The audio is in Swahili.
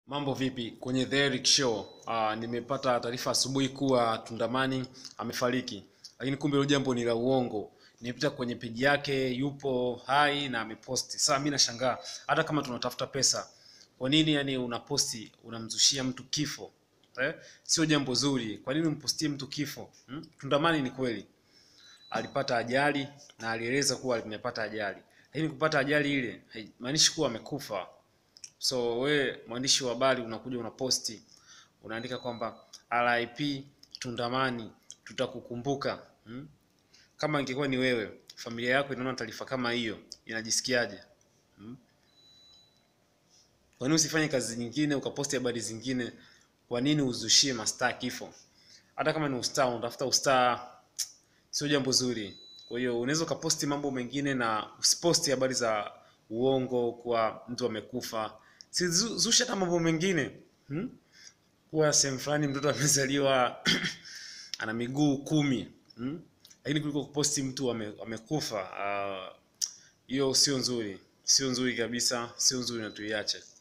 Mambo vipi kwenye The Eric Show? Uh, nimepata taarifa asubuhi kuwa Tundamani amefariki, lakini kumbe hilo jambo ni la uongo. Nimepita kwenye peji yake, yupo hai na ameposti. Sasa mimi nashangaa, hata kama tunatafuta pesa, kwa nini yani unaposti unamzushia mtu kifo eh? Sio jambo zuri. Kwa nini umpostie mtu kifo hmm? Tundamani ni kweli alipata ajali na alieleza kuwa amepata ajali, lakini kupata ajali ile haimaanishi kuwa amekufa. So we mwandishi wa habari unakuja unaposti unaandika kwamba RIP Tundamani tutakukumbuka. Hmm? Kama ingekuwa ni wewe, familia yako inaona taarifa kama hiyo inajisikiaje? Hmm? Kwa nini usifanye kazi nyingine ukaposti habari zingine? Kwa nini uzushie mastaa kifo? Hata kama ni ustaa, unatafuta ustaa, sio jambo zuri. Kwa hiyo unaweza ukaposti mambo mengine na usiposti habari za uongo kuwa mtu amekufa. Si zu- zusha hata mambo mengine hmm? Kuwa sehemu fulani mtoto amezaliwa ana miguu kumi hmm? Lakini kuliko kuposti mtu ame, amekufa ah, hiyo sio nzuri, sio nzuri kabisa, sio nzuri na tuiache.